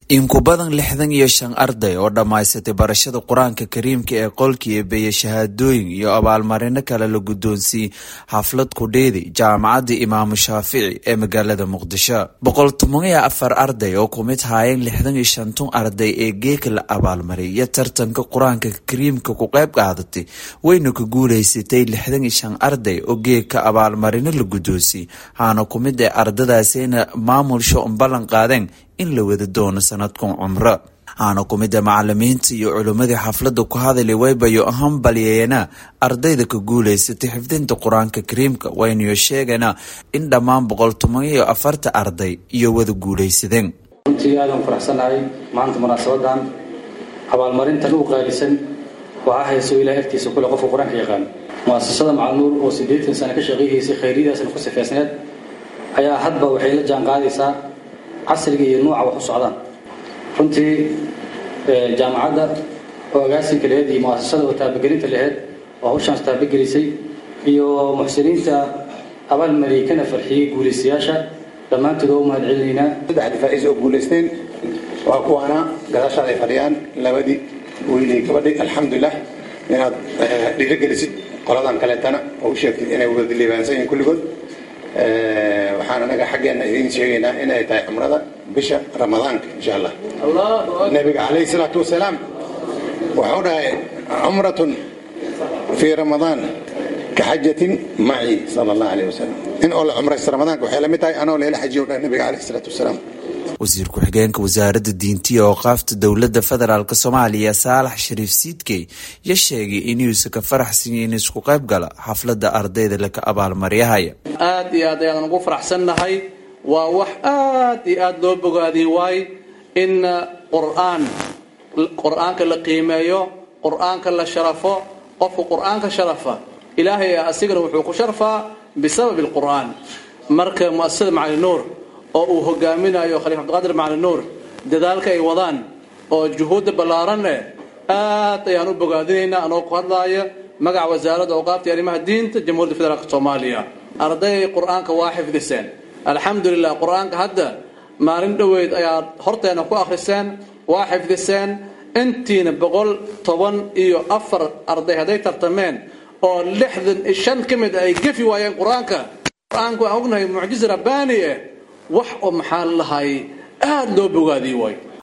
in ku badan lixdan iyo shan arday oo dhammaysatay barashada qur-aanka kariimka ee qolkii eebeeye shahaadooyin iyo abaalmarino kale la guddoonsiiyey xaflad kudheedi jaamacadda imaamu shaafici ee magaalada muqdisho boqol toban iyo afar arday oo ku mid haayeen lixdan iyo shantun arday ee geeka la abaalmariyay tartanka qur-aanka kariimka ku qayb qaadatay wayna ku guulaysatay lixdan iyo shan arday oo geeka abaalmarino la guddoonsiyey haana ku mid ee ardadaasina maamulsho un ballan qaadeen in la wada doono sanadkan cumro aana ku mida macalimiinta iyo culimmadii xafladda ku hadalay waybayo ahaan balyeena ardayda ka guulaysatay xifdinta qur-aanka kariimka waynayo sheegana in dhammaan boqol toban iyo afarta arday iyo wada guulaysadeen runtii aadaan faraxsanahay maanta munaasabadan abaalmarintan u qaalisan waxaa hayso ilahay agtiisa kule qofka qur-aanka yaqaan muasasada macalnuur oo siddeetan sano ka shaqayhaysay khayryadaasna ku sifeysneed ayaa hadba waxay la jaan qaadaysaa casriga iyo nuuca wax u socdaan runtii jaamacadda oo agaasinka laheyd iyo muasasada oo taabagelinta laheyd oo hawshaans taabagelisay iyo muxsiniinta abaalmariyey kana farxiyey guulaystayaasha dhammaantood oo u mahad celinaynaa saddex difaaciis oo guulaysteen waa kuwaana gadaashaad ay fadhiyaan labadii wiilii gabadhi alxamdulilah inaad dhiirogelisid qoladan kaleetana oo u sheegtid inay wada liibaansan yihiin kulligood waxaan anaga xaggeena idiin sheegaynaa inay tahay cumrada bisha ramadaanka insha allah nabiga calayhi salaatu wasalaam wuxuu dhahay cumratun fii ramadaan ka xajatin maci sala allah alayh wasalam in oo la cumraysto ramadaanka waxay la mid tahay anoo leela xajiyo dhahay nabiga calayhi salaatu wasalaam wasiir ku-xigeenka wasaaradda diintiya ooqaafta dowladda federaalk soomaaliya saalax shariif siidkey ya sheegay inuusa ka faraxsanya in isku qayb gala xafladda ardayda laka abaalmaryahaya aad iyo aad ayaan ugu faraxsannahay waa wax aad iyo aad loo bogaadiyey waay in qur'aan qur-aanka la qiimeeyo qur-aanka la sharafo qofka qur-aanka sharafa ilaahay asigana wuxuu ku sharfaa bisababi alqur'aan marka muasasada macali nuur oo uu hogaaminayo khaliif cabdiqaadir macali nuur dadaalka ay wadaan oo juhuudda ballaaran eh aad ayaan u bogaadinaynaa anoo ku hadlaaya magaca wasaaradda awqaafta iyo arrimaha diinta jamhuuriyadda federaalk soomaaliya arday qur-aanka waa xifdiseen alxamdulilah qur-aanka hadda maalin dhoweyd ayaad horteena ku akhriseen waa xifdiseen intiina boqol toban iyo afar arday hadday tartameen oo lixdan iyo shan ka mid ay gefi waayeen qur-aanka qur-aanku waan ognahay mucjiza rabbaani eh wax oo maxaa lahay aada loo bogaadiyey waay